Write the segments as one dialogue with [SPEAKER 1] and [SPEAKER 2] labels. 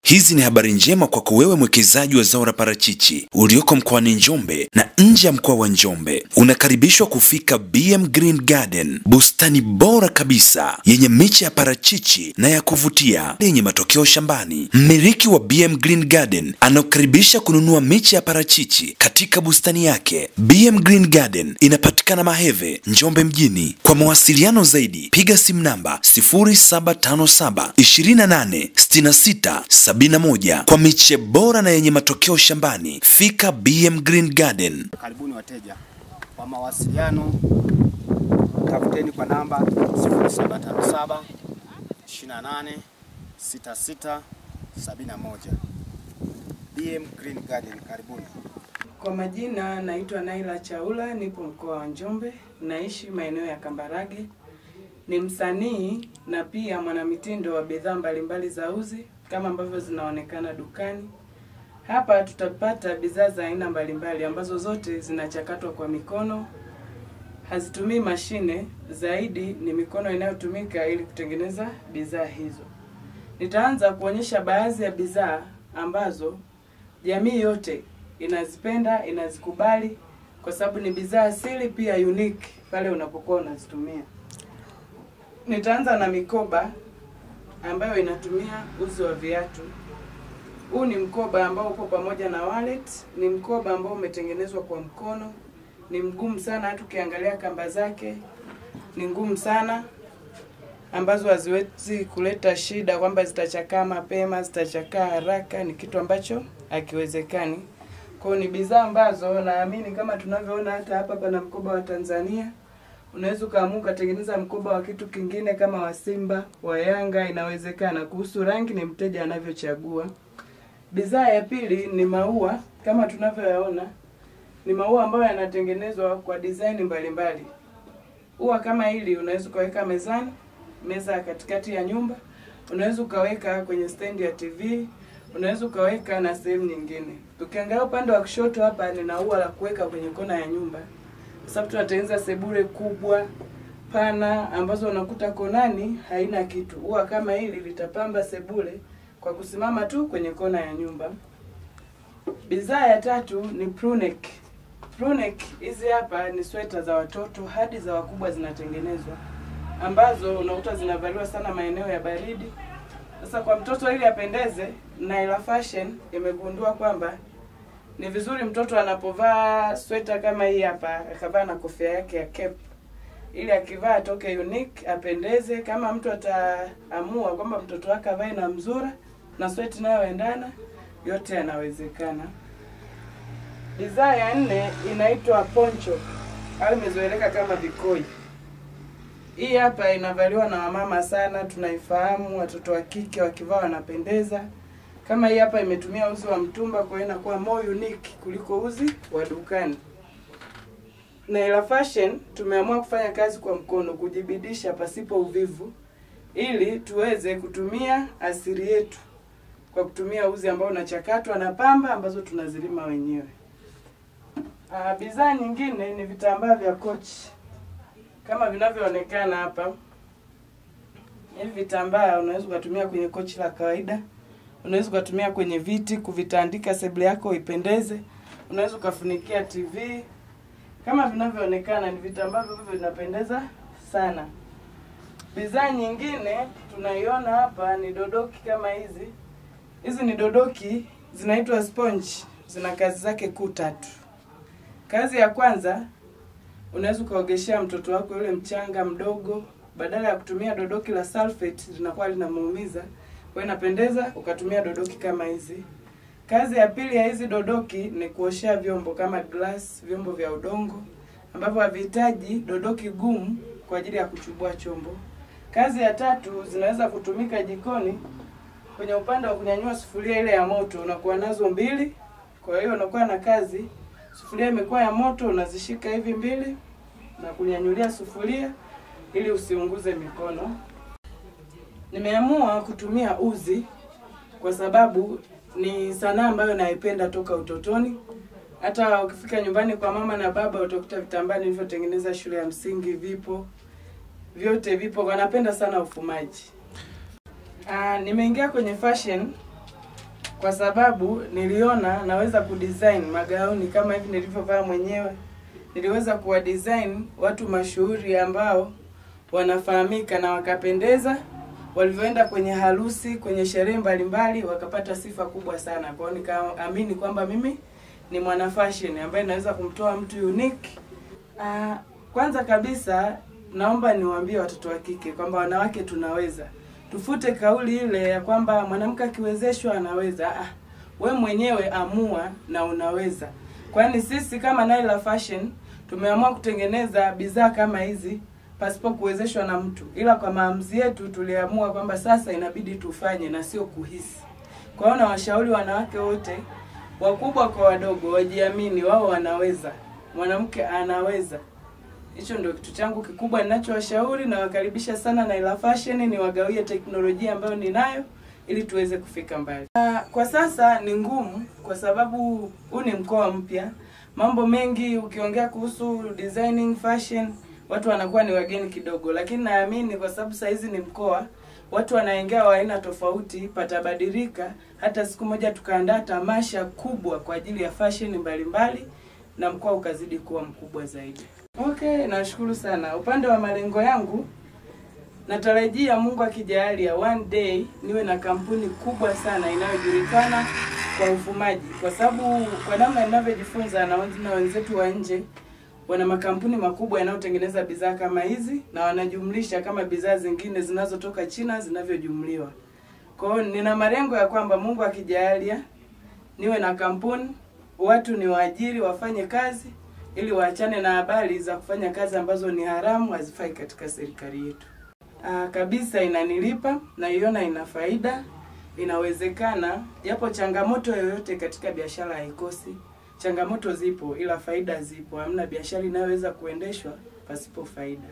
[SPEAKER 1] Hizi ni habari njema kwako wewe mwekezaji wa zao la parachichi ulioko mkoani Njombe na nje ya mkoa wa Njombe. Unakaribishwa kufika BM Green Garden, bustani bora kabisa yenye miche ya parachichi na ya kuvutia yenye matokeo shambani. Mmiliki wa BM Green Garden anakukaribisha kununua miche ya parachichi katika bustani yake. BM Green Garden inapatikana Maheve, Njombe mjini. Kwa mawasiliano zaidi piga simu namba 0757 28 66 71 kwa miche bora na yenye matokeo shambani. Fika BM Green Garden.
[SPEAKER 2] Karibuni wateja. Kwa mawasiliano tafuteni kwa namba 0757 28 66 71. BM Green Garden, karibuni.
[SPEAKER 3] Kwa majina naitwa Naila Chaula, nipo mkoa wa Njombe, naishi maeneo ya Kambarage. Ni msanii na pia mwanamitindo wa bidhaa mbalimbali za uzi kama ambavyo zinaonekana dukani. Hapa tutapata bidhaa za aina mbalimbali ambazo zote zinachakatwa kwa mikono, hazitumii mashine, zaidi ni mikono inayotumika ili kutengeneza bidhaa hizo. Nitaanza kuonyesha baadhi ya bidhaa ambazo jamii yote inazipenda, inazikubali kwa sababu ni bidhaa asili pia unique pale unapokuwa unazitumia. Nitaanza na mikoba ambayo inatumia uzi wa viatu. Huu ni mkoba ambao upo pamoja na wallet. Ni mkoba ambao umetengenezwa kwa mkono, ni mgumu sana, hata ukiangalia kamba zake ni ngumu sana, ambazo haziwezi kuleta shida kwamba zitachakaa mapema, zitachakaa haraka. Ni kitu ambacho hakiwezekani. Kwa hiyo ni bidhaa ambazo naamini kama tunavyoona hata hapa pana mkoba wa Tanzania unaweza ukaamua ukatengeneza mkoba wa kitu kingine kama wa Simba, wa Yanga, inawezekana. Kuhusu rangi ni mteja anavyochagua. Bidhaa ya pili ni maua, kama tunavyoyaona ni maua ambayo yanatengenezwa kwa design mbalimbali. Ua kama hili unaweza ukaweka mezani, meza ya katikati ya nyumba, unaweza ukaweka kwenye stendi ya TV, unaweza ukaweka na sehemu nyingine. Ukiangalia upande wa kushoto hapa, nina ua la kuweka kwenye kona ya nyumba kwa sababu tunatengeneza sebule kubwa pana ambazo unakuta konani haina kitu. Ua kama hili litapamba sebule kwa kusimama tu kwenye kona ya nyumba. Bidhaa ya tatu ni prunek. Prunek hizi hapa ni sweta za watoto hadi za wakubwa zinatengenezwa, ambazo unakuta zinavaliwa sana maeneo ya baridi. Sasa kwa mtoto ili apendeze, Naila Fashion imegundua kwamba ni vizuri mtoto anapovaa sweta kama hii hapa akavaa na kofia yake ya cap, ili akivaa atoke unique, apendeze. Kama mtu ataamua kwamba mtoto wake avae na mzura na sweta inayoendana, yote yanawezekana. Bidhaa ya nne inaitwa poncho au imezoeleka kama vikoi. Hii hapa inavaliwa na wamama sana, tunaifahamu. Watoto wa kike wakivaa wanapendeza kama hii hapa imetumia uzi wa mtumba, kwa hiyo inakuwa more unique kuliko uzi wa dukani. Naila Fashion tumeamua kufanya kazi kwa mkono, kujibidisha pasipo uvivu, ili tuweze kutumia asili yetu kwa kutumia uzi ambao unachakatwa na pamba ambazo tunazilima wenyewe. Ah, bidhaa nyingine ni vitambaa vya kochi kama vinavyoonekana hapa. Hivi vitambaa unaweza ukatumia kwenye kochi la kawaida unaweza ukatumia kwenye viti kuvitandika sebule yako ipendeze. Unaweza ukafunikia TV kama vinavyoonekana, ni vitambaa ambavyo vinapendeza sana. Bidhaa nyingine tunaiona hapa ni dodoki kama hizi. Hizi ni dodoki zinaitwa sponge, zina kazi zake kuu tatu. Kazi ya kwanza, unaweza ukaogeshea mtoto wako yule mchanga mdogo, badala ya kutumia dodoki la sulfate linakuwa linamuumiza kwa hiyo inapendeza ukatumia dodoki kama hizi. Kazi ya pili ya hizi dodoki ni kuoshea vyombo kama glass, vyombo vya udongo ambavyo havihitaji dodoki gumu kwa ajili ya kuchubua chombo. Kazi ya tatu zinaweza kutumika jikoni kwenye upande wa kunyanyua sufuria ile ya moto, unakuwa nazo mbili. Kwa hiyo unakuwa na kazi, sufuria imekuwa ya moto, unazishika hivi mbili na kunyanyulia sufuria ili usiunguze mikono. Nimeamua kutumia uzi kwa sababu ni sanaa ambayo naipenda toka utotoni. Hata ukifika nyumbani kwa mama na baba utakuta vitambaa nilivyotengeneza shule ya msingi vipo, vyote vipo. Wanapenda sana ufumaji. Ah, nimeingia kwenye fashion kwa sababu niliona naweza kudesign magauni kama hivi nilivyovaa mwenyewe. Niliweza kuwa design watu mashuhuri ambao wanafahamika na wakapendeza, walivyoenda kwenye harusi, kwenye sherehe mbalimbali, wakapata sifa kubwa sana. Kwa hiyo nikaamini kwamba mimi ni mwana fashion ambaye naweza kumtoa mtu unique. Ah, kwanza kabisa naomba niwaambie watoto wa kike kwamba wanawake tunaweza. Tufute kauli ile ya kwamba mwanamke akiwezeshwa anaweza. Ah, we mwenyewe amua na unaweza. Kwani sisi kama Naila Fashion tumeamua kutengeneza bidhaa kama hizi pasipo kuwezeshwa na mtu, ila kwa maamuzi yetu tuliamua kwamba sasa inabidi tufanye na sio kuhisi. Kwa hiyo nawashauri wanawake wote wakubwa kwa wadogo wajiamini, wao wanaweza, mwanamke anaweza. Hicho ndio kitu changu kikubwa ninachowashauri. Nawakaribisha sana Naila Fashion, niwagawie teknolojia ambayo ninayo ili tuweze kufika mbali. Ah, Kwa sasa ni ngumu kwa sababu huu ni mkoa mpya, mambo mengi ukiongea kuhusu designing fashion watu wanakuwa ni wageni kidogo, lakini naamini kwa sababu saa hizi ni mkoa, watu wanaingia wa aina tofauti, patabadilika. Hata siku moja tukaandaa tamasha kubwa kwa ajili ya fashion mbalimbali na mkoa ukazidi kuwa mkubwa zaidi. Okay, nashukuru sana. Upande wa malengo yangu natarajia Mungu akijalia one day niwe na kampuni kubwa sana inayojulikana kwa ufumaji, kwa sababu kwa namna ninavyojifunza na wenz- na wenzetu wa nje wana makampuni makubwa yanayotengeneza bidhaa kama hizi na wanajumlisha kama bidhaa zingine zinazotoka China zinavyojumliwa. Kwa hiyo nina malengo ya kwamba Mungu akijalia niwe na kampuni, watu ni waajiri wafanye kazi ili waachane na habari za kufanya kazi ambazo ni haramu, hazifai katika serikali yetu. Aa, kabisa inanilipa, naiona ina faida, inawezekana, japo changamoto yoyote katika biashara haikosi. Changamoto zipo, ila faida zipo. Hamna biashara inayoweza kuendeshwa pasipo faida.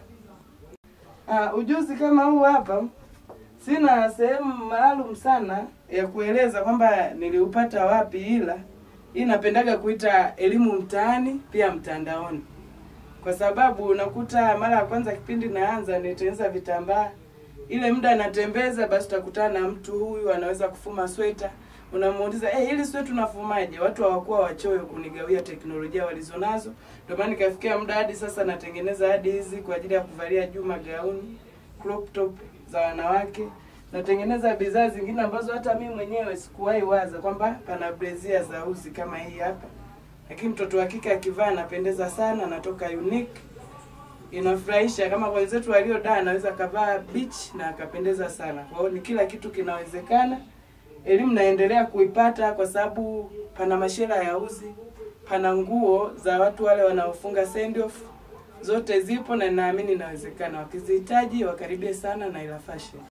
[SPEAKER 3] Aa, ujuzi kama huu hapa sina sehemu maalum sana ya kueleza kwamba niliupata wapi, ila hii napendaga kuita elimu mtaani pia mtandaoni, kwa sababu unakuta mara ya kwanza kipindi naanza nitengeneza vitambaa, ile muda natembeza, basi utakutana na mtu huyu anaweza kufuma sweta, unamuuliza hey, hili sweta unafumaje? Watu hawakuwa wachoyo kunigawia teknolojia walizonazo, ndio maana nikafikia muda hadi sasa natengeneza hadi hizi kwa ajili ya kuvalia juu magauni, crop top za wanawake natengeneza bidhaa zingine ambazo hata mimi mwenyewe sikuwahi waza kwamba pana brezia za uzi kama hii hapa, lakini mtoto wa kike akivaa anapendeza sana, anatoka unique, inafurahisha. Kama kwa wenzetu waliodaa, anaweza kavaa beach na akapendeza sana. Kwa hiyo ni kila kitu kinawezekana. Elimu naendelea kuipata kwa sababu pana mashela ya uzi, pana nguo za watu wale wanaofunga send off, zote zipo na naamini inawezekana. Wakizihitaji wakaribie sana Naila Fashion.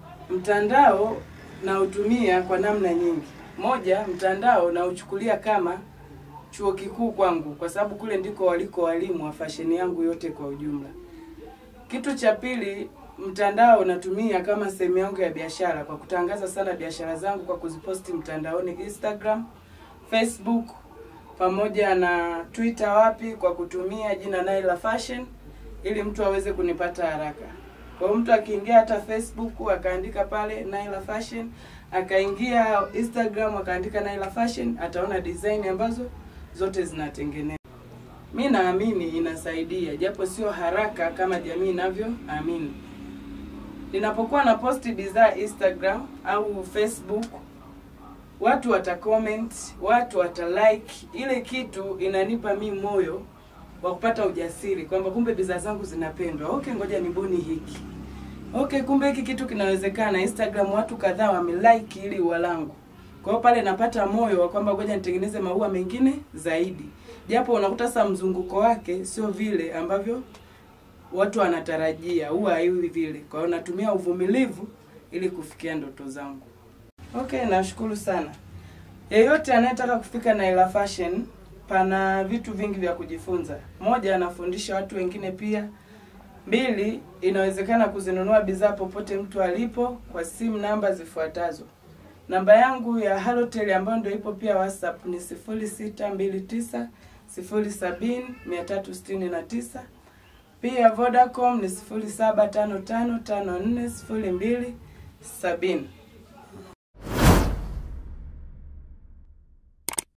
[SPEAKER 3] Mtandao nautumia kwa namna nyingi. Moja, mtandao nauchukulia kama chuo kikuu kwangu, kwa sababu kule ndiko waliko walimu wa fasheni yangu yote kwa ujumla. Kitu cha pili, mtandao natumia kama sehemu yangu ya biashara kwa kutangaza sana biashara zangu kwa kuziposti mtandaoni Instagram, Facebook pamoja na Twitter wapi kwa kutumia jina Naila Fashion ili mtu aweze kunipata haraka. Kwa hiyo mtu akiingia hata Facebook akaandika pale Naila Fashion, akaingia Instagram akaandika Naila Fashion, ataona design ambazo zote zinatengenezwa. Mi naamini inasaidia, japo sio haraka kama jamii inavyoamini. Ninapokuwa na posti bidhaa Instagram au Facebook, watu wata comment, watu wata like. Ile kitu inanipa mi moyo wa kupata ujasiri kwamba kumbe bidhaa zangu zinapendwa. Okay, ngoja nibuni hiki. Okay, kumbe hiki kitu kinawezekana. Instagram watu kadhaa wamelike ili ua langu. Kwa hiyo pale napata moyo wa kwamba ngoja nitengeneze maua mengine zaidi, japo unakuta sasa mzunguko wake sio vile ambavyo watu wanatarajia, huwa haiwi vile. Kwa hiyo natumia uvumilivu ili kufikia ndoto zangu. Okay, nashukuru sana. Yeyote anayetaka kufika Naila Fashion, pana vitu vingi vya kujifunza. Moja, anafundisha watu wengine pia. Mbili, inawezekana kuzinunua bidhaa popote mtu alipo kwa simu namba zifuatazo. Namba yangu ya Halotel ambayo ndio ipo pia WhatsApp ni 0629 070 369. Pia Vodacom ni 0755540270.